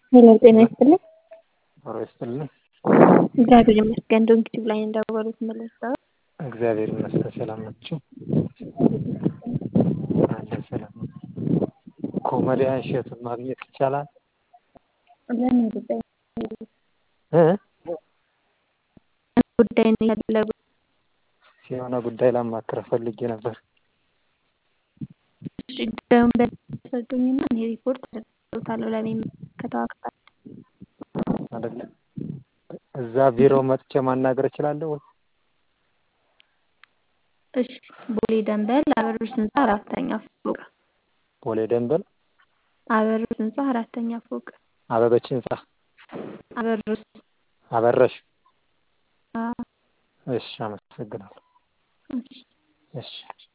ሄሎ ጤና ይስጥልኝ። ኖሮ ይስጥልኝ። እግዚአብሔር ይመስገን። ዶንኪቲቭ ላይ እንደደወሉት መለሰው። እግዚአብሔር ይመስገን። ሰላም ናችሁ? አለ ሰላም ነው። ኮሜዲያን እሸቱን ማግኘት ይቻላል? ለምን ጉዳይ እ ጉዳይ ነው የፈለጉት? የሆነ ጉዳይ ላማክረህ ፈልጌ ነበር። እሺ ጉዳዩን በሰጡኝና እኔ ሪፖርት አደርግልዎታለሁ ለሚመለከተው አካል። አይደለ? እዛ ቢሮ መጥቼ ማናገር እችላለሁ? እሺ ቦሌ ደንበል አበሮች ህንፃ አራተኛ ፎቅ። ቦሌ ደንበል አበሮች ህንፃ አራተኛ ፎቅ። አበበች ህንፃ አበሮች አበረሽ። አዎ እሺ አመሰግናለሁ። እሺ እሺ